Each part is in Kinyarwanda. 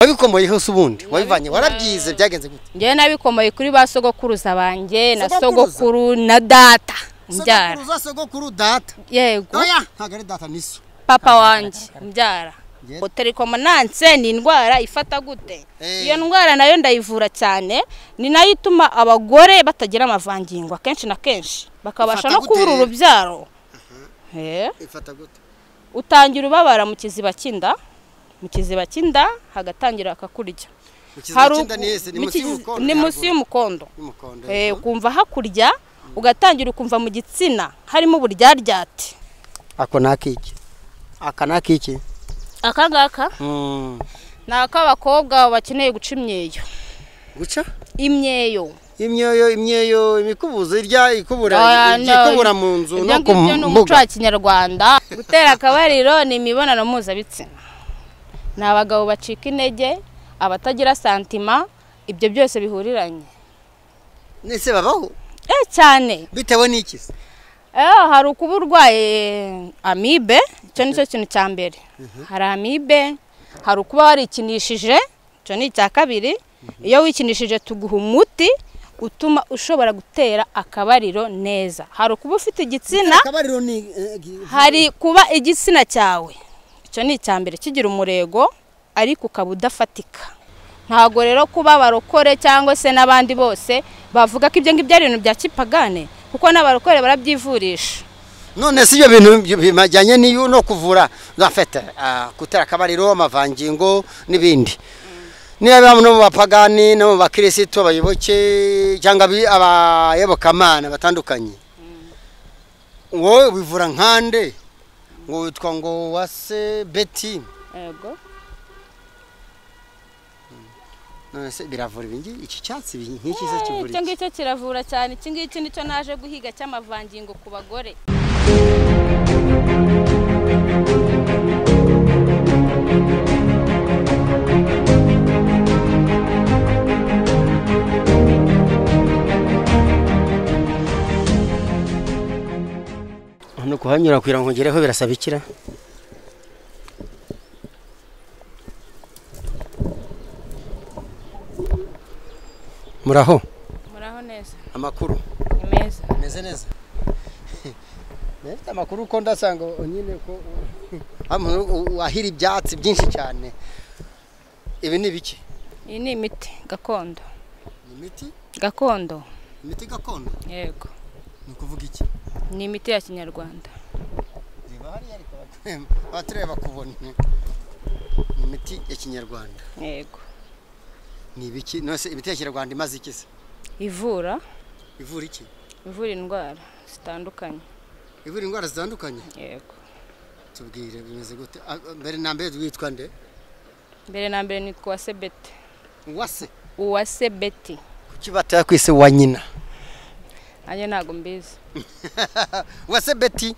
wabikomoye hose ubundi wabivanye warabyize byagenze gute ngewe nabikomeye kuri ba sogokuruza banjye na Sogokuruza? sogokuru na data mbyara sogokuru za sogokuru data yego oya ntabwo ari data n'iso papa wanjye mbyara Yes. ngo telekomananse ni indwara ifata gute Eh. iyo ndwara nayo ndayivura cyane ni nayo ituma abagore batagira amavangingo akenshi na kenshi bakabasha Ifata no gute kubura rero? urubyaro Eh, ifata gute utangira ubabara mu kiziba cy'inda mu kiziba cy'inda hagatangira akakurya Hari ukizinda uku- niyese ni mu munsi kizi- y'umukondo ni munsi haruguru. y'umukondo y'umukondo Eh, ukumva hakurya ugatangira ukumva mu gitsina harimo uburyaryate ako ni akiki aka ni akiki aka ngaka Mm. ni ak'abakobwa bakeneye guca imyeyo guca imyeyo imyeyo imyeyo imikubuzo irya ikubura Oya, no. ikubura mu nzu Ibyo no ku ngibyo ni umuco mbuga wa kinyarwanda gutera akabariro ni imibonano mpuzabitsina ni abagabo bacika intege abatagira santima ibyo byose bihuriranye nese babaho eh cyane bitewe n'iki se? Eh, hari ukuba urwaye amibe icyo ni cyo kintu cya mbere hari amibe hari ukuba warikinishije icyo ni icya kabiri iyo wikinishije tuguha umuti utuma ushobora gutera akabariro neza hari ukuba ufite igitsina akabariro ni eh, gi- hari kuba igitsina cyawe icyo ni icya mbere kigira umurego ariko ukaba udafatika ntabwo rero kuba abarokore cyangwa se n'abandi bose bavuga ko ibyo ngibyo ari ibintu bya kipagane kuko n'abarokore barabyivurisha none si ibyo bintu bi- bijyanye n'iyo no kuvura zafete gutera akabariro amavangingo n'ibindi niba no mu bapagani no mu bakirisitu abayoboke cyangwa abi- abayobokamana batandukanye wowe wivura nkande ngo witwa ngo wase beti yego none se biravura ibi ngibi? iki cyatsi ibi- nk'iki se kivura icyo iki ngicyo kiravura cyane iki ngiki nicyo naje guhiga cy'amavangingo ku bagore hano kuhanyura kugira ngo ngereho birasaba ikira muraho muraho neza amakuru ni meza meze neza amakuru uko ndasanga nyine ko hamwe wahira ibyatsi byinshi cyane ibi ni biki iyi ni imiti gakondo ni imiti gakondo imiti gakondo yego ni ukuvuga iki ni imiti ya kinyarwanda reba hariya ariko abatureba bakubona ni imiti ya kinyarwanda yego ni ibiki nose imiti ya kinyarwanda imaze iki se ivura ivura iki ivura indwara zitandukanye ivura indwara zitandukanye yego tubwire bimeze gute Ah, mbere na mbere witwa nde mbere na mbere nitwa uwase beti uwase uwase beti kuki batakwise wa nyina nanjye ntabwo mbizi uwase beti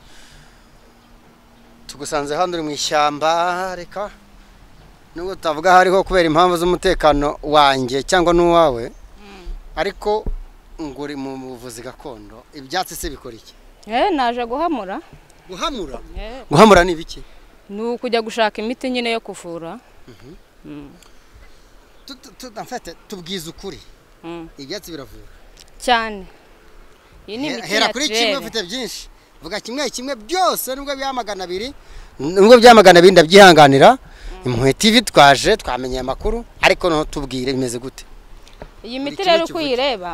tugusanze hano uri mu ishyamba reka nubwo tutavuga aho ariho kubera impamvu z'umutekano wanjye cyangwa n'uwawe ariko ngo uri mu buvuzi gakondo ibyatsi se bikora iki eh naje guhamura guhamura Eh, guhamura ni ibiki ni ukujya gushaka imiti nyine yo kuvura Mm, Tu- tu- tu- en fait, tubwize ukuri mm. ibyatsi biravura cyane iyi ni Hera- imiti hera ya kuri kimwe turere ufite byinshi vuga kimwe kimwe byose nubwo bya magana abiri nubwo bya magana abiri ndabyihanganira impuhwe ivi twaje twamenye amakuru ariko noneho tubwire bimeze gute iyi buri miti kimwe rero uko kivuga. uyireba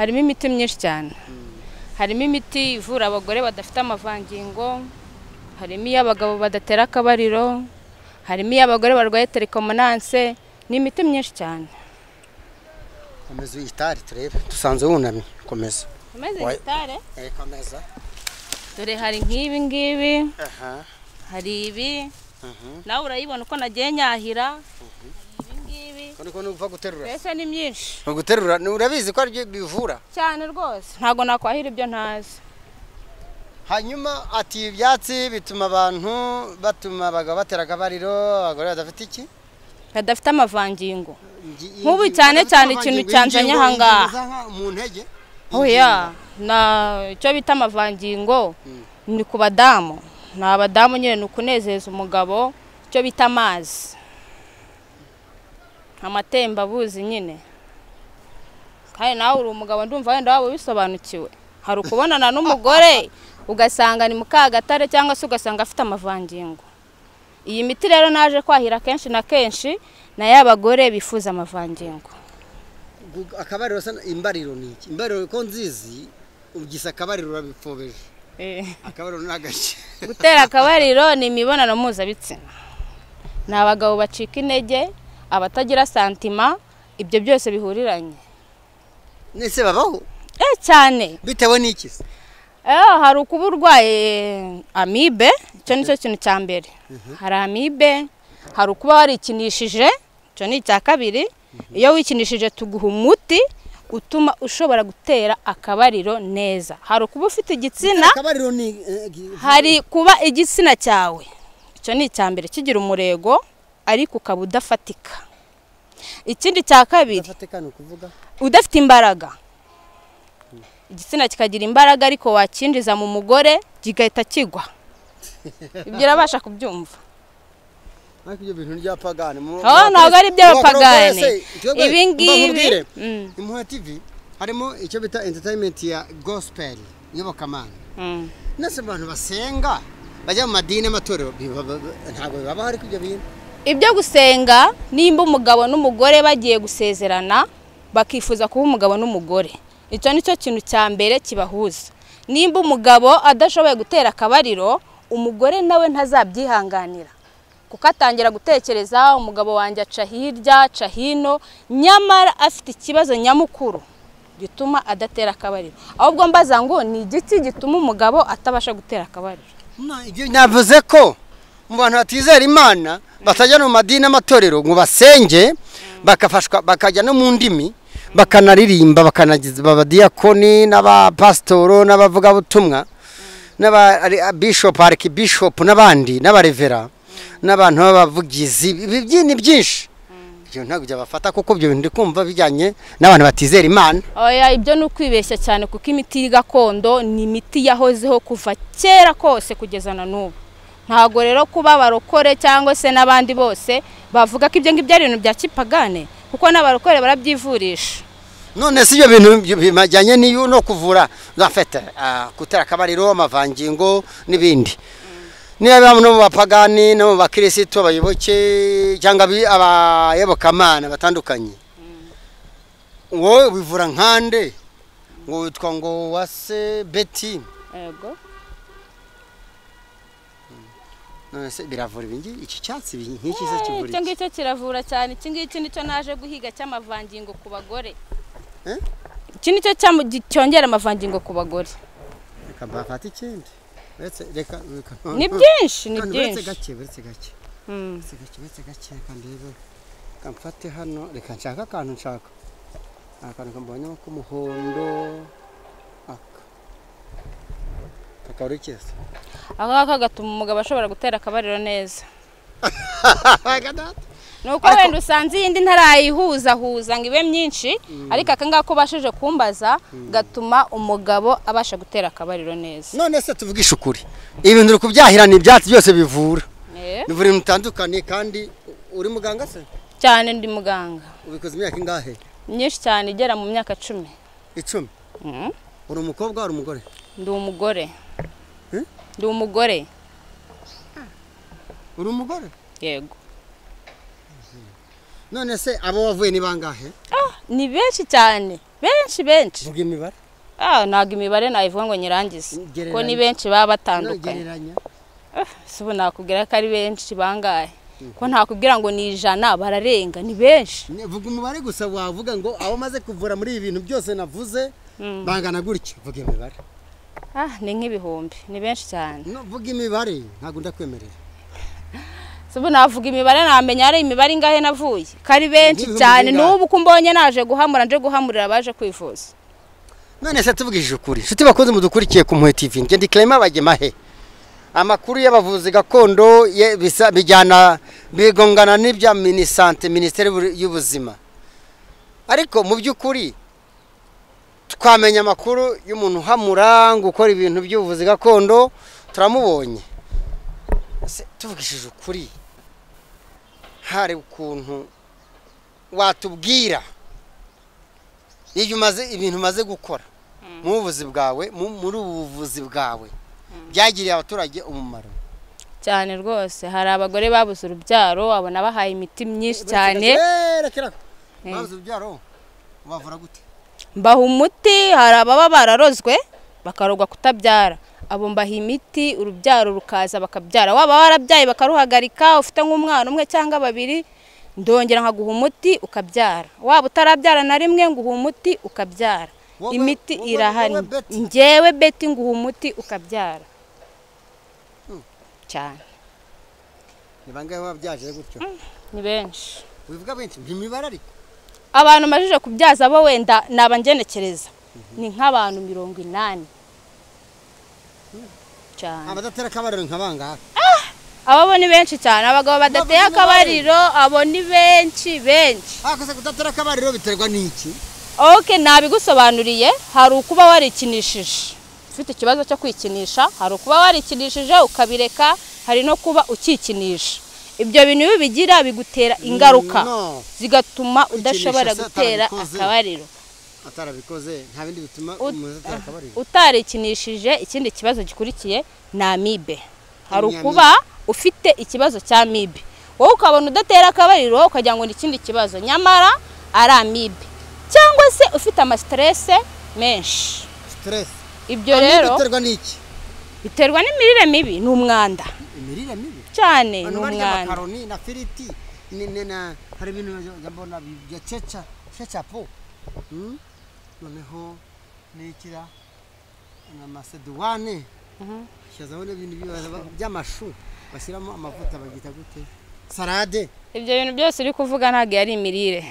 harimo imiti myinshi cyane harimo imiti ivura abagore badafite amavangingo harimo iy'abagabo badatera akabariro harimo iy'abagore barwaye telekomananse ni imiti myinshi cyane komeza uyitari turebe dusanze wunamye komeza komeze Wa- gitare komeza dore hari nk'ibi ngibi aha hari ibi nawe urayibona uko nagiye nyahira hari ibi ngibi ariko nuva guterura mbese ni myinshi guterura ni- urabizi ko aribyo bivura cyane rwose ntabwo nakwahira ibyo ntazi hanyuma ati ibi byatsi bituma abantu batuma abagabo batera akabariro abagore badafite iki badafite amavangingo Ngi- Nk'ubu ingingo cyane badafite cyane ikintu amavangingo, cyanzanye ingingo- ahangaha. ingingo za nka- mu ntege oya na icyo bita amavangingo ni ku badamu ni abadamu nyine ni ukunezeza umugabo icyo bita amazi amatembabuzi nyine kandi nawe uri umugabo ndumva wenda waba ubisobanukiwe hari ukubonana n'umugore ugasanga ni mukagatare cyangwa se ugasanga afite amavangingo iyi miti rero naje kwahira kenshi na kenshi na y'abagore bifuza amavangingo Gu- akabariro sana imbariro ni iki imbariro ko nzizi ugisa akabariro urabipfobeje akabariro ni agace gutera akabariro ni imibonano mpuzabitsina ni abagabo bacika intege abatagira santima ibyo byose bihuriranye nese babaho eh cyane bitewe n'iki se Eh, hari ukuba urwaye amibe icyo ni cyo kintu cya mbere hari amibe hari ukuba warikinishije icyo ni icya kabiri iyo wikinishije tuguha umuti utuma ushobora gutera akabariro neza hari ukuba ufite igitsina akabariro ni eh, gi- hari kuba igitsina cyawe icyo ni icya mbere kigira umurego ariko ukaba udafatika ikindi cya kabiri Udafatika ni ukuvuga udafite imbaraga igitsina kikagira imbaraga ariko wakinjiza mu mugore kigahita kigwa ibyo urabasha kubyumva ariko ibyo bintu by'abapagani Oh, ntabwo ari iby'abapagani. Ibi ngibi- Mm. imuha tv harimo icyo bita entertainment ya gospel iyobokamana Mm. nese abantu basenga bajya mu madini y'amatorero biba- ba- ntabwo baba hari ibyo bintu ibyo gusenga nimba umugabo n'umugore bagiye gusezerana bakifuza kuba umugabo n'umugore icyo ni cyo kintu cya mbere kibahuza nimba umugabo adashoboye gutera akabariro umugore nawe ntazabyihanganira kuko atangira gutekereza umugabo wanjye aca hirya aca hino nyamara afite ikibazo nyamukuru gituma adatera akabariro ahubwo mbaza ngo ni igiki gituma umugabo atabasha gutera akabariro Na, ibyo navuze ko mu bantu batizera imana batajya no mu madini y'amatorero ngo basenge bakafashwa bakajya no mu ndimi bakanaririmba bakanagiza abadiyakoni n'abapasitoro n'abavugabutumwa n'ababishopu arikibishopu n'abandi n'abarevera n'abantu b'abavugizi ibi byi- ni byinshi ibyo ntabwo byabafata kuko ibyo bintu ndi kumva bijyanye n'abantu batizera imana oya ibyo ni ukwibeshya cyane kuko imiti gakondo ni imiti yahozeho kuva kera kose kugeza na n'ubu ntabwo rero kuba abarokore cyangwa se n'abandi bose bavuga ko ibyo ngibyo ari ibintu bya kipagane kuko n'abarokore barabyivurisha none si ibyo bintu bi- bijyanye n'iyo no kuvura za fete ah, gutera akabariro amavangingo n'ibindi niba biba no mu bapagani no mu bakirisitu abayoboke cyangwa abi- abayobokamana batandukanye wowe bivura nkande ngo witwa ngo wase beti yego none se biravura ibi ngibi? iki cyatsi ibi- nk'iki se kivura icyo iki ngicyo kiravura cyane iki ngiki nicyo naje guhiga cy'amavangingo ku bagore Eh? iki nicyo cyamu- gi- cyongera amavangingo ku bagore reka mbafate ikindi uretse reka reka ni byinshi ni Kandi uretse byinshi gake uretse gake Mm. Uretse gake uretse gake reka ndebe reka mfate hano reka nshaka akantu nshaka akantu kambonyemo k'umuhondo aka kakaba ari keza ako ngako gatuma umugabo ashobora gutera akabariro neza nuko Ariko- wenda usanze iyindi ntarayihuzahuza ngo ibe myinshi ariko aka ngaka ubashije kumbaza gatuma umugabo abasha gutera akabariro neza none se tuvugishe ukuri ibi bintu uri kubyahirana ibyatsi byose bivura Eh, bivura ibintu bitandukanye kandi u- uri muganga se cyane ndi muganga ubikoze imyaka ingahe myinshi cyane igera mu myaka cumi icumi Mm. uri umukobwa uri umugore ndi umugore Eh? ndi umugore uri umugore yego none se abo wavuye ni bangahe Ah, ni benshi cyane benshi benshi vuga imibare Ah, ntabwo imibare nayivuga ngo nyirangize ko ni benshi baba batandukanye gereranya si ubu nakubwira ko ari benshi bangahe ko ntakubwira ngo ni ijana bararenga ni benshi Ne- vuga umubare gusa wavuga ngo abo maze kuvura muri ibi bintu byose navuze Mm. bangana gutya vuga imibare Ah, ni nk'ibihumbi ni benshi cyane No, vuga imibare ntabwo ndakwemerera si ubu navuga imibare namenya ari imibare ingahe navuye ko ari benshi Nk'ibihumbi cyane bingahe? n'ubu ko mbonye naje guhamura nje guhamurira abaje kwivuza none se tubwije ukuri inshuti bakunze mudukurikiye ku mpuhwe tv ngende ikirema bagema he amakuru y'abavuzi gakondo ye- bisa- bijyana bigongana n'ibya minisante minisiteri y'Ubu- y'ubuzima ariko mu by'ukuri twamenya amakuru y'umuntu uhamura ngo ukora ibintu by'ubuvuzi gakondo turamubonye Se, tuvugishije ukuri hari ukuntu watubwira iyo umaze ibintu umaze gukora mu buvuzi bwawe mu- muri ubu buvuzi bwawe byagiriye abaturage umumaro cyane rwose hari abagore babuze urubyaro abona bahaye imiti myinshi cyane Eh, reka reka. Eh. Babuze urubyaro ubavura gute mbaha umuti hari ababa bararozwe bakarogwa kutabyara abo mbaha imiti urubyaro rukaza bakabyara waba warabyaye bakaruhagarika ufite nk'umwana umwe cyangwa babiri ndongera nkaguha umuti ukabyara waba utarabyara na rimwe nguha umuti ukabyara Wowe- imiti wowe- irahari wowe Betty? njyewe beti nguha umuti ukabyara cyane ni bangahe wabyaje gutyo ni benshi wivuga benshi ntimibare ariko abantu majije kubyaza bo wenda ni abangenekereza ni nk'abantu mirongo inani cyane abadatera akabariro nka bangahe abo bo ni benshi cyane abagabo badateye Bavuga akabariro abo ni benshi benshi akoze kudatera akabariro biterwa n'iki oke nabigusobanuriye hari ukuba warikinishije ufite ikibazo cyo kwikinisha hari ukuba warikinishije ukabireka hari no kuba ukikinisha ibyo bintu iyo bigira bigutera ingaruka No. zigatuma Kwikinisha udashobora se gutera atabikoze. akabariro atarabikoze nta bindi bituma Ut- umuntu atera akabariro utarikinishije ikindi kibazo gikurikiye ni amibe hari Ni ukuba ufite ikibazo cya amibe wowe ukabona udatera akabariro ukagira ngo ni ikindi kibazo nyamara ari amibe cyangwa se ufite amasiterese menshi siteresi ibyo rero biterwa n'iki biterwa n'imirire mibi ni umwanda imirire mibi cyane ni abantu barya umwanda makaroni na firiti ni- ni- na hari ibintu bya- bya- mbona bya ceca cecapo Hmm? noneho n'ikira na maseduwane Mhm. shazaho n'ibintu biba- by'amashu bashyiramo amavuta babyita gute sarade ibyo bintu byose uri kuvuga ntabwo yari imirire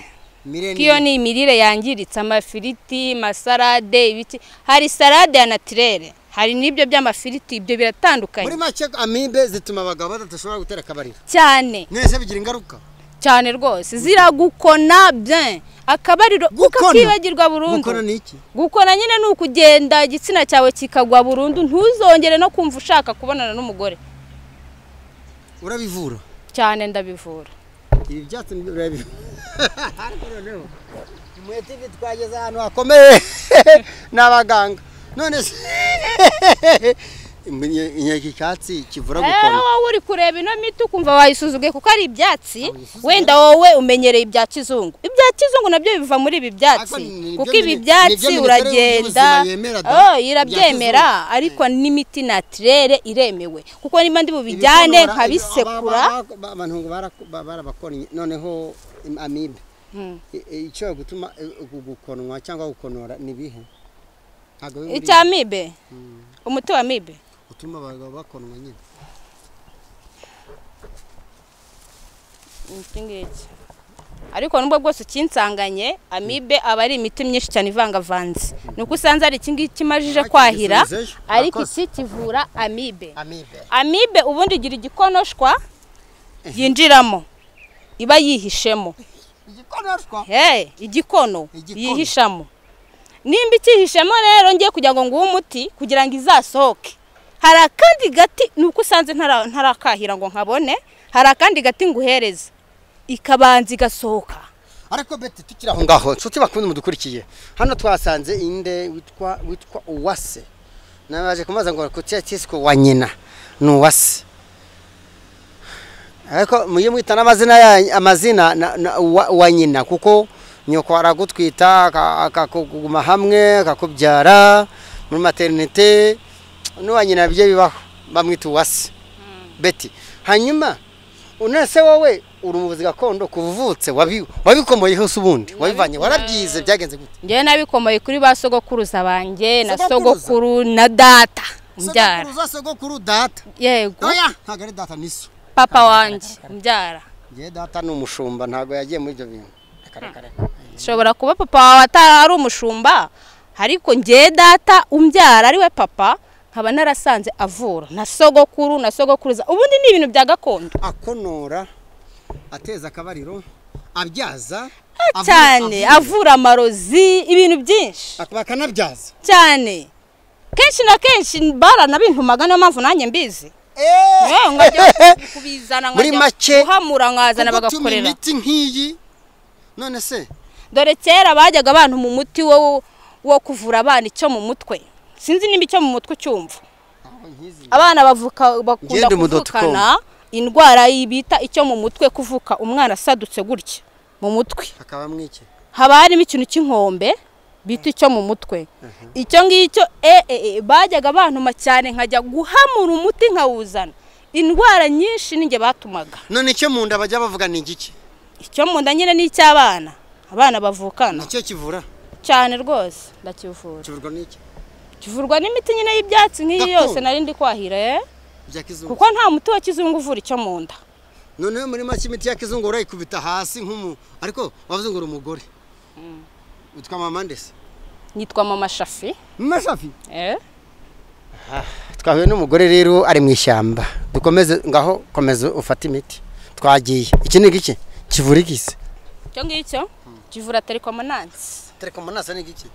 mireni iyo ni imirire yangiritse amafiriti amasalade ibiki hari salade ya natirere hari n'ibyo by'amafiriti ibyo muri biratandukanye make amibe zituma abagabo badashobora gutera akabariro cyane mwese bigira ingaruka cyane rwose ziragukona bien akabariro Gukona? ukakibagirwa burundu gukora ni iki gukona nyine ni ukugenda igitsina cyawe kikagwa burundu ntuzongere no kumva ushaka kubonana n'umugore urabivura cyane ndabivura ibi byatsi ni birabi ariko noneho mwetivi twageze ahantu hakomeye n'abaganga none se Imenye- inyanya iki cyatsi kivura Eh, gukora wowe uri kureba ino miti ukumva wayisuzuguye kuko ari ibyatsi Wayisuzuguye? wenda wowe umenyereye ibya kizungu ibya kizungu nabyo biva muri ibi byatsi Ariko ni- ni kuko byo ibi mini- byatsi ni byo minisiteri uragenda y'ubuzima yemera da, Oh, ibya irabyemera ariko n'imiti natirere iremewe kuko niba ndi bubijyane Ibitonora- nkabisekura ba- ba- ba- abantu ngo bara- ba- barabakonye noneho im- amibe Hmm. I- i- ishobora gutuma eh, ugu- gukonwa cyangwa gukonora ni ibihe ntabwo biba biri- icya amibe umuti wa amibe gutuma abagabo bakonwa nyine iki ngiki ariko nubwo bwose ukinsanganye amibe aba ari imiti myinshi cyane ivangavanze ni uko usanze hari iki ngiki imajije Ah, kwahira kigisubizejo. ariko Murakoze. iki kivura amibe amibe amibe ubundi igira igikonoshwa yinjiramo iba yihishemo igikonoshwa hey, igikono Igikono. yihishamo nimba ikihishemo rero ngiye kugira ngo nguhe umuti kugira ngo izasohoke hari akandi gati ni uko usanze ntara- ntarakahira ngo nkabone hari akandi gati nguhereza ikabanza igasohoka ariko beti tukiri aho ngaho nshuti bakunda mudukurikiye hano twasanze inde witwa witwa uwase nabaje kumaza ngo kutia tisiko wa nyina ni uwase ariko mujye mwita n'amazina ya amazina na, na, wa, wa nyina kuko nyoko aragutwita aka- akakuguma hamwe akakubyara muri maternite n'uwa nyina bijye bibaho bamwita uwase beti hanyuma unese wowe uri umuvuzi gakondo kuva uvutse wabi- wabikomoyeho se ubundi wabivanye warabyize byagenze gute ngewe nabikomoye kuri ba sogokuruza banjye na Sogokuruza? sogokuru na data mbyara Sogokuru za sogokuru data yego oya ntabwo ari data niso papa wanjye mbyara ngewe data ni umushumba ntabwo yagiye muri ibyo bintu Reka, reka, reka. ushobora kuba papa wawe atari ari umushumba ariko ngewe data umbyara ari we papa nkaba narasanze avura na sogokuru na sogokuruza ubundi ni ibintu bya gakondo akonora ateza akabariro abyaza avu- cyane avu- avura amarozi ibintu byinshi ak- bakanabyaza cyane kenshi na kenshi baranabintumaga niyo mpamvu nanjye mbizi Eh, nkajya kubizana Muri nkajya make, guhamura nkazana Kuko utuma bagakorera imiti nk'iyi none se dore kera bajyaga abantu mu muti wo wo kuvura abana icyo mu mutwe sinzi niba icyo mu mutwe ucyumva abana bavuka bakunda Ngende umudodo kuvukana indwara yi- bita icyo mu mutwe kuvuka umwana asadutse gutya mu mutwe hakaba mwiki haba harimo ikintu cy'inkombe bita icyo mu mutwe icyo ngicyo e- e- e, bajyaga bantuma cyane nkajya guhamura umuti nkawuzana indwara nyinshi ninjye batumaga none icyo mu nda bajya bavuga ni igiki icyo mu nda nyine ni icy'abana abana bavukana nicyo kivura cyane rwose ndakivura kivurwa n'iki kivurwa n'imiti nyine y'ibyatsi nk'iyi Gakondo. yose nari ndi kwahira eh? bya kizungu kuko nta muti wa kizungu uvura icyo mu nda noneho muri make imiti ya kizungu urayikubita hasi nk'umu ariko wavuze ngo uri umugore witwa mama ndese nitwa mama shafi mama shafi eh? twahuye n'umugore rero ari mu ishyamba dukomeze ngaho komeza ufate imiti twagiye iki ni iki kivura igisi icyo ngicyo kivura terikomanansi tereko munasa ni iki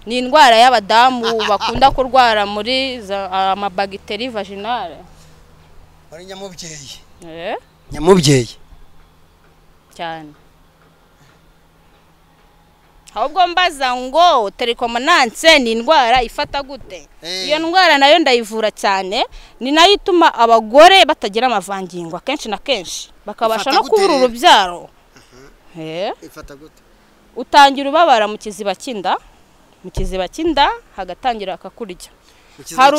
ni indwara y'abadamu bakunda kurwara muri za- amabagiteri vaginale muri nyamubyeyi Eh, nyamubyeyi cyane ahubwo mbaza ngo terikomananse ni indwara ifata gute Eh. iyo ndwara nayo ndayivura cyane ni nayo ituma abagore batagira amavangingo akenshi na kenshi bakabasha Ifata no gute kubura rero? urubyaro Eh. ifata gute utangira ubabara mu kiziba cy'inda mu kiziba cy'inda hagatangira akakurya Hari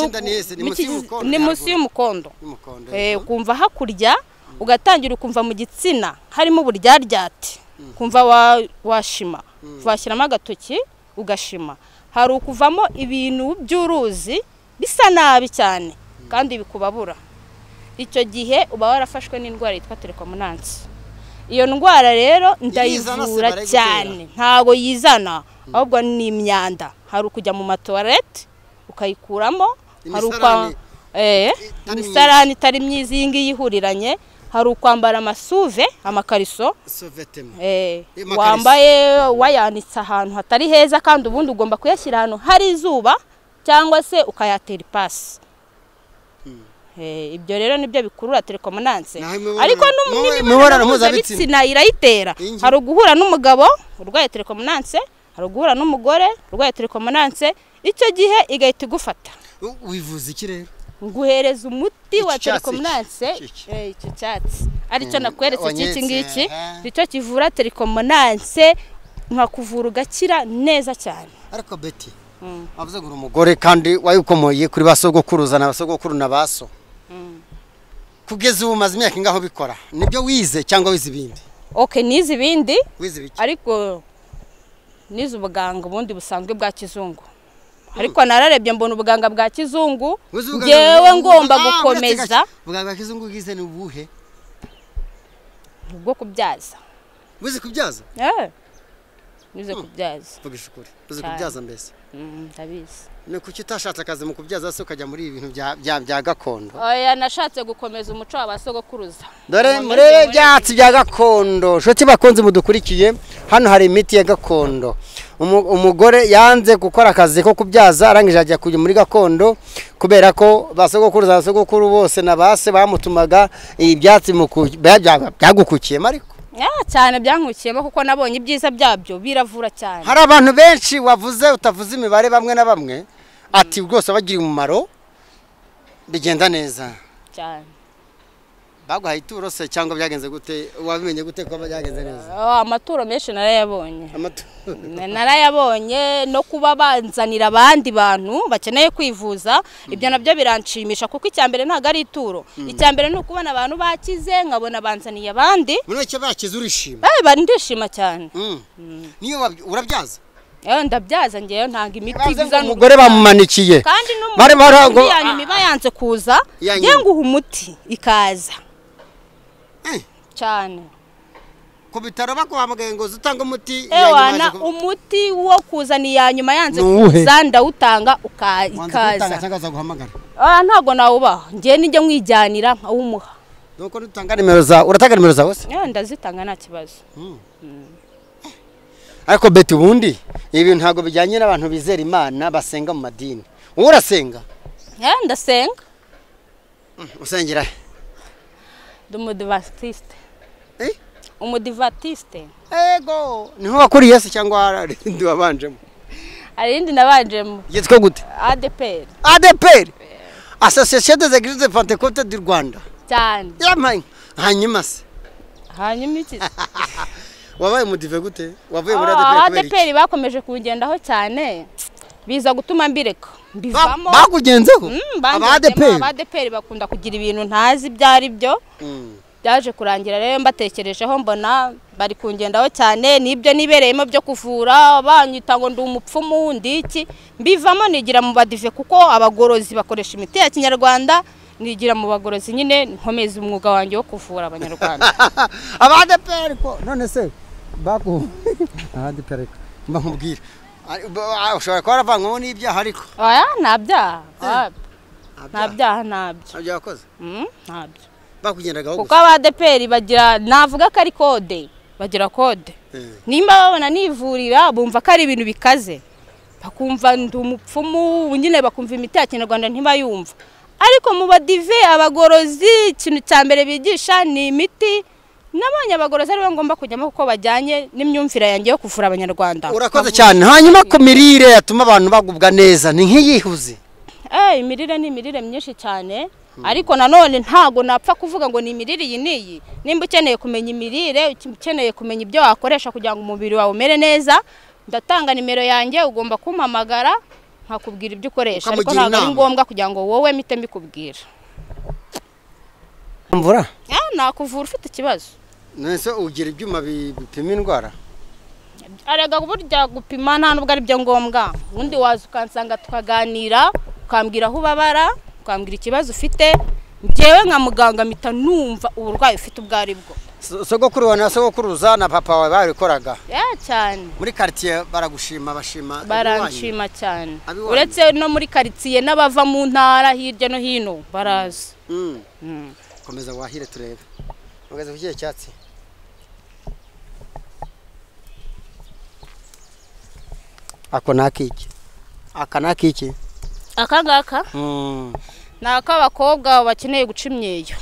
ikiziba cy'inda uku- ni hese ni mu munsi kizi- y'umukondo ni munsi haruguru. y'umukondo y'umukondo Eh, ukumva hakurya ugatangira ukumva mu gitsina harimo uburyaryate ukumva wa- washima washyiramo agatoki ugashima hari ukuvamo ibintu by'uruzi bisa nabi cyane kandi bikubabura icyo gihe uba warafashwe n'indwara yitwa terikomunansi iyo ndwara rero Irizana se ndayivura barayigutera? cyane ntago yizana ahubwo ni imyanda hari ukujya mu matoilette ukayikuramo hari ukwa Imisarani. Eh, Itari imisarani itari myiza iyi ngiyi ihuriranye hari ukwambara amasuve amakariso sovetema eh, Amakariso. wambaye wayanitse ahantu hatari heza kandi ubundi ugomba kuyashyira ahantu hari izuba cyangwa se ukayatera ipasi Eh, ibyo rero nibyo bikurura telekomananse Naho imibonano- ariko mu- n'imibonano imibonano mpuzabitsina. mpuzabitsina irayitera Iyi ngiyi. hari uguhura n'umugabo urwaye telekomananse hari uguhura n'umugore urwaye telekomananse icyo gihe igahita igufata wivuza iki rero nguhereza umuti wa Iki cyatsi terikomananse iki, iki, iki. eh, icyo cyatsi aricyo Mm, nakweretse cy'iki wanyeretse, ngiki aha. nicyo kivura terikomananse nkakuvura ugakira neza cyane ariko beti wavuze ngo uri umugore kandi wayikomoye kuri ba sogokuruza na ba sogokuru na ba so kugeza ubu umaze imyaka ingaho ubikora nibyo wize cyangwa wize ibindi ok nize ibindi wize ibiki ariko nize ubuganga ubundi busanzwe bwa kizungu ariko nararebye mbona ubuganga bwa kizungu Wize ubuganga ngewe bw'abazungu? ngomba Ah, uretse gukomeza gake. ubwa bwa kizungu bwize ni ubuhe bwo kubyaza wize kubyaza Eh, nize kubyaza vuga ishukuri wize Cyane. kubyaza mbese Mm, ndabizi ni kuki utashatse akazi mu kubyaza se ukajya muri ibi bintu bya- bya- bya gakondo oya nashatse gukomeza umuco wa ba sogokuruza dore Ngo murebe ngeze muri- ibyatsi bya gakondo nshuti bakunze mudukurikiye hano hari imiti ya gakondo Umu- umugore yanze gukora akazi ko kubyaza arangije ajya kujya muri gakondo kubera ko basogokuru za sogokuru bose na base bamutumaga ibyatsi mu ku- bya- bya- byagukukiyemo ariko Ah, cyane byankukiyemo kuko nabonye ibyiza byabyo biravura cyane hari abantu benshi wavuze utavuze imibare bamwe na bamwe ati rwose wabagiriye umumaro bigenda neza cyane baguhaye ituro se cyangwa byagenze gute wabimenye gute ko byagenze neza Ah, amaturo menshi narayabonye Amatu- Na- narayabonye no kuba banzanira abandi bantu bakeneye kwivuza ibyo nabyo biranshimisha kuko icya mbere ntabwo ari ituro icya mbere ni ukubona abantu bakize nkabona banzaniye abandi muri make bakize urishima Eh, bari ndishima cyane Mm. niyo wab- urabyaza Eh, ndabyaza ngewe ntanga imiti Bavuze ngo izana umugore bamumanikiye kandi Bari barago- n'umuntu yanyuma iba yanze kuza Ya njye nyuma. nguha umuti ikaza Eh, cyane ku bitaro baguhamagaye ngo uze utange umuti ewana umuti wo kuzana iya nyuma yanze Ni uwuhe? kuza ndawutanga uka- ikaza cyangwa guhamagara Ah, ntabwo nawubaha njye nijya nkwijyanira nkawumuha nuko nutanga nimero za uratanga nimero zawe se Eh, ndazitanga nta kibazo ariko beti ubundi ibi bintu ntabwo bijyanye n'abantu bizera imana basenga mu madini wowe urasenga Eh, ndasenga usengera he ndi umudivasitiste Eh? umudivatiste ego niho wakuriye se cyangwa harindi wabanjemo hari irindi nabanjemo yitwa gute adeperi adeperi asosiyasiyo de zegirize pantekote du rwanda cyane yamaye hanyuma se hanyuma iki wabaye umudive gute wavuye muri Ah, adeperi kubera adeperi bakomeje kungendaho cyane biza gutuma mbireka iki mbivamo Ba- bakugenzeho Mm, aba bangezemo, adeperi aba adeperi bakunda kugira ibintu ntazi ibyo ari byo byaje kurangira rero mbatekerejeho mbona bari kungendaho cyane n'ibyo nibereyemo byo kuvura banyita ngo ndi umupfumu wundi iki mbivamo nigira mu badive kuko abagorozi bakoresha imiti ya kinyarwanda nigira mu bagorozi nyine nkomeza umwuga wanjye wo kuvura abanyarwanda aba adeperi ko none se baku aba adeperi mba nkubwira Ari- ba- ushobora kuba waravangwamo n'ibyaha ariko oya nta byaha oya, nta ntabyo byaha ntabyo byakoze Mm, ntabyo bakugendagaho kuko gusa abadeperi bagira navuga ko ari kode bagira kode Eh. nimba babona nivurira bumva ko ari ibintu bikaze bakumva ndi umupfumu nyine bakumva imiti ya kinyarwanda ntibayumva ariko mu badive abagorozi ikintu cya mbere bigisha ni imiti nabonye abagorozi aribo ngomba kujyamo kuko bajyanye n'imyumvire yanjye yo kuvura abanyarwanda urakoze cyane hanyuma ku mirire yatuma abantu bagubwa neza ni nk'iyihuze Eh, imirire ni imirire myinshi cyane ariko nanone ntago napfa kuvuga ngo ni imirire iyi n'iyi nimba ukeneye kumenya imirire uke- ukeneye kumenya ibyo wakoresha kugira ngo umubiri wawe umere neza ndatanga nimero yanjye ugomba kumpamagara nkakubwira ibyo ukoresha ariko Ukamugira ntabwo ari inama. ngombwa kugira ngo wowe mpite mbikubwira mvura Eh, nakuvura ufite ikibazo nese ugira ibyuma bi- bipima indwara arega burya gupima nta nubwo ari byo ngombwa ubundi waza ukansanga tukaganira ukambwira aho ubabara ukambwira ikibazo ufite njyewe nka muganga mpita numva uburwayi ufite ubwo ari bwo So- sogokuru wawe na sogokuruza na papa wawe babikora ya cyane muri karitsiye baragushima bashima iwanyu. baranshima cyane Abiwanyu. uretse no muri karitsiye n'abava mu ntara hirya no hino baraza Mm. Mm. komeza wahire turebe ugeze ku kihe cyatsi ako ni akiki aka ni akiki aka ngaka Mm. ni ak'abakobwa bakeneye guca imyeyo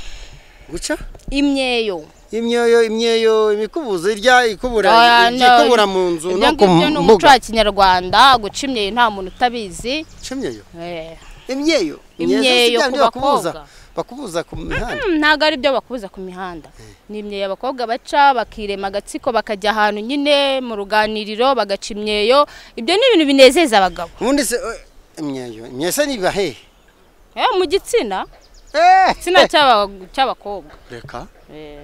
guca imyeyo imyeyo imyeyo imikubuzo irya ikubura Oya, no. ikubura mu nzu ibyo no ku ngibyo ni umuco mbuga wa kinyarwanda guca imyeyo nta muntu utabizi Guca imyeyo Eh. imyeyo Imyeyo si bya bindi ku bakubuza bakobwa. bakubuza ku mihanda Mm, ntabwo ari byo bakubuza ku mihanda ni imyeyo abakobwa baca bakirema agatsiko bakajya ahantu nyine mu ruganiriro bagaca imyeyo ibyo ni ibintu binezeza abagabo ubundi se eh, imyeyo imyeyo se niba hehe Eh, mu gitsina Eh, gitsina cy'aba- cy'abakobwa reka Eh,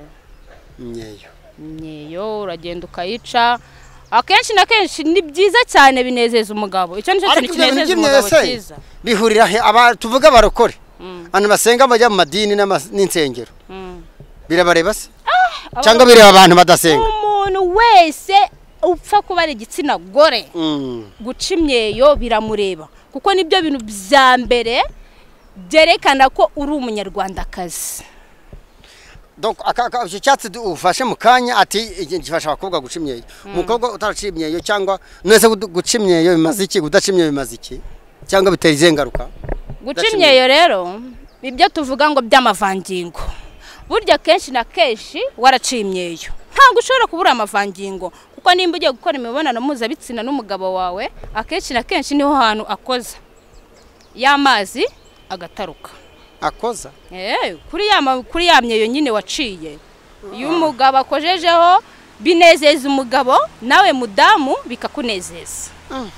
imyeyo imyeyo uragenda ukayica akenshi na kenshi ni byiza cyane binezeza umugabo icyo nicyo ariko kintu ibyo bintu kinezeza by'imyeyo umugabo se cyiza bihurira he aba tuvuga abarokore Mm. abantu basenga bajya mu madini n'ama- n'insengero Mm. birabareba se aba- cyangwa bireba abantu badasenga umuntu wese upfa kuba ari igitsina gore Mm. guca imyeyo biramureba kuko nibyo bintu bya mbere byerekana ko uri umunyarwandakazi Donc, aka- aka- icyo cyatsi du- ufashe mu kanya ati iki gifasha abakobwa guca imyeyo umukobwa utaraciye imyeyo cyangwa nese gudu- guca imyeyo bimaze iki gudaca imyeyo bimaze iki cyangwa bitera izihe ngaruka guca Guca imyeyo rero ibyo tuvuga ngo by'amavangingo burya kenshi na kenshi waraciye imyeyo ntabwo ushobora kubura amavangingo kuko nimba ugiye gukora imibonano mpuzabitsina n'umugabo wawe akenshi na kenshi niho hantu akoza y'amazi agataruka akoza Eh, kuri ya ma- kuri ya myeyo nyine waciye iyo umugabo akojejeho binezeza umugabo nawe mudamu bikakunezeza Mm.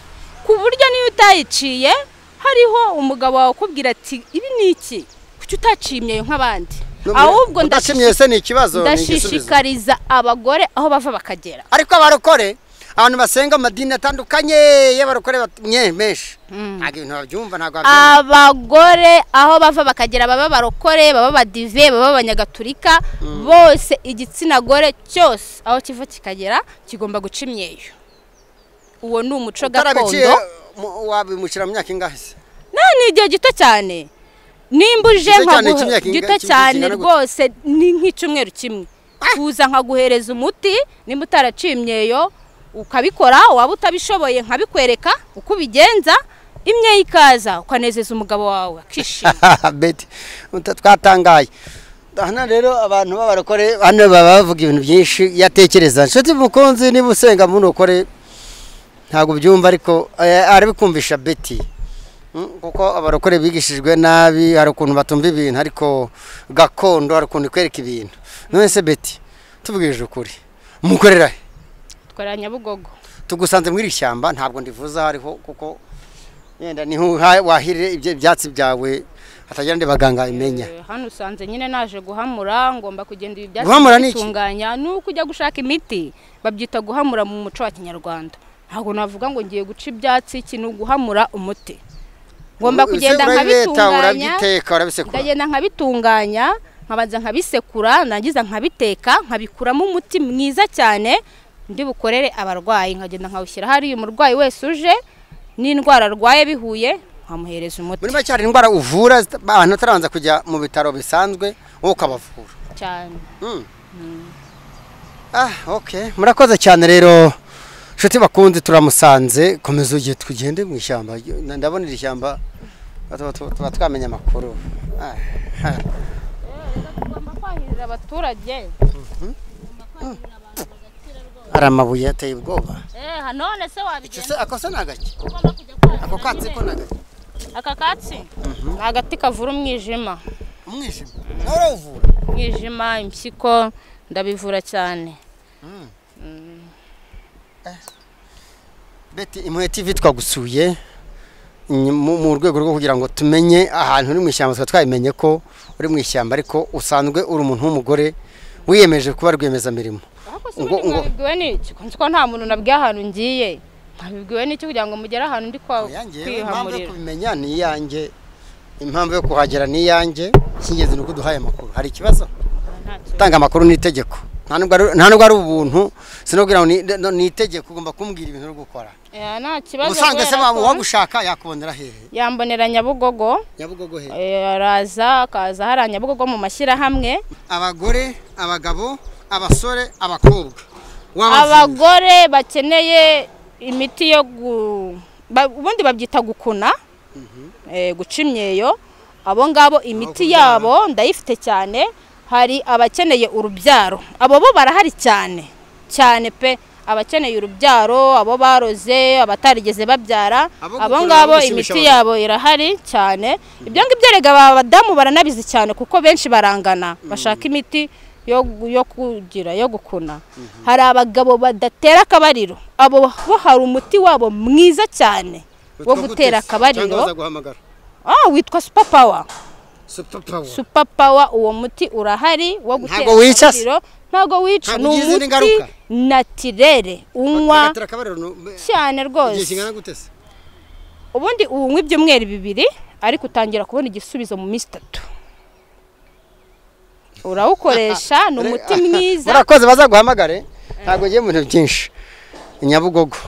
ku buryo niyo utayiciye hariho umugabo wawe ukubwira ati ibi ni iki kuki utaciye imyeyo nk'abandi ahubwo udaca imyeyo se ni ikibazo ni igisubizo ndashishikariza abagore aho bava bakagera ariko abarokore abantu basenga amadini atandukanye y'abarokore bat- mye- menshi ntabwo ibintu babyumva ntabwo babyumva abagore aho bava bakagera baba barokore baba badive baba abanyagatulika bose igitsina gore cyose aho kiva kikagera kigomba guca imyeyo uwo ni umuco utarabiciye gakondo mu- wabimukira mu myaka ingahe se nta ni igihe gito cyane nimba uje Gito cyane nkaguhe- cy'imyaka inga- gito cy'imyaka cyane ingana gute? rwose ni nk'icyumweru kimwe kuza nkaguhereza umuti nimba utaraciye imyeyo ukabikora waba utabishoboye nkabikwereka uko ubigenza imyeyo ikaza ukanezeza umugabo wawe akishima beti uta- twatangaye hano rero abantu b'abarokore hano baba bavuga ibintu byinshi iyo atekereza nshuti mukunzi niba usenga mu nokore ntabwo ubyumva ariko eh, arabikumvisha beti Mm, kuko abarokore bigishijwe nabi hari ukuntu batumva ibintu ariko gakondo hari ukuntu ikwereka ibintu none se beti tubwirije ukuri mukorera he dukorera nyabugogo tugusanze muri iri shyamba ntabwo ndivuze aho ariho kuko yenda niho uha- wahirira ibyo ibyatsi byawe hatagira andi baganga bimenya Eh, hano usanze nyine naje guhamura ngomba kugenda ibi byatsi Guhamura ni iki? bitunganya ni uko ujya gushaka imiti babyita guhamura mu muco wa kinyarwanda ntabwo navuga ngo ngiye guca ibyatsi iki ni uguhamura umuti ngomba Ese kugenda urabibeta, nkabitunganya urabyiteka urabisekura ndagenda nkabitunganya nkabanza nkabisekura nangiza nkabiteka nkabikuramo umuti mwiza cyane ndi bukorere abarwayi nkagenda nkawushyira hariya umurwayi wese uje n'indwara arwaye bihuye nkamuhereza umuti muri make hari indwara uvura zita- abantu batarabanza kujya mu bitaro bisanzwe wowe ukabavura cyane Mm. ah okay murakoze cyane rero inshuti bakunze turamusanze komeza ugiye tugende mu ishyamba ndabona iri shyamba tuba- tuba tuba twamenya amakuru Ah, ah. tugomba kwahirira abaturage hari amabuye ateye ubwoba none se Icyo wabigenda se akosa ni agake ugomba kujya kwahirira ako katsi ko ni agake aka katsi ni agati kavura umwijima umwijima nawe urawuvura umwijima impyiko ndabivura cyane beti imwe tv twagusuye Ny- mu mu rwego rwo kugira ngo tumenye ahantu uri mu ishyamba tukaba twabimenye ko uri mu ishyamba ariko usanzwe uri umuntu w'umugore wiyemeje kuba rwiyemezamirimo ariko se Ngo- ubundi ngo- mwabibwiwe n'iki ko nzi ko nta muntu nabwiye ahantu ngiye mwabibwiwe n'iki kugira ngo mugere ahantu ndi kwa- Oyange, impamvu yo kwihamurira kubimenya ni iyanjye impamvu yo kuhagera ni iyanjye icy'ingenzi ni uko uduhaye amakuru hari ikibazo Ntacyo. gutanga amakuru ni itegeko nta nubwo ari- nta nubwo ari ubuntu sinubwira ngo ni- no- ni itegeko ugomba kumbwira ibintu uri gukora Eh, nta kibazo ubusanzwe se kubera waba ko uwagushaka yakubonera hehe yambonera nyabugogo nyabugogo hehe eh, araza akaza hariya nyabugogo mu mashyirahamwe abagore abagabo abasore abakobwa wabavura abagore bakeneye imiti yo gu ba- ubundi babyita gukuna eh, guca imyeyo abo ngabo imiti kubyara. yabo ndayifite cyane hari abakeneye urubyaro abo bo barahari cyane cyane pe abakeneye urubyaro abo baroze abatarigeze babyara Abo abo gukuna no ngabo gushimisha abantu. imiti yabo irahari cyane ibyo ngibyo rega abadamu baranabizi cyane kuko benshi barangana bashaka imiti yo gu- yo kugira yo gukuna hari abagabo badatera akabariro abo bo hari umuti wabo mwiza cyane wo gutera akabariro guhamagara Ah, witwa super power super power super power uwo muti urahari wo gutera Ntabwo wica se? akabariro ntabwo wica Ntabwo ni ugira izindi umuti ngaruka? natirere unywa bagatera akabariro no- cyane igihe rwose kingana gute se ubundi unywa ibyumweru bibiri ariko utangira kubona igisubizo mu minsi itatu urawukoresha ni umuti mwiza murakoze bazaguhamagare ntabwo ugiye mu bintu byinshi nyabugogo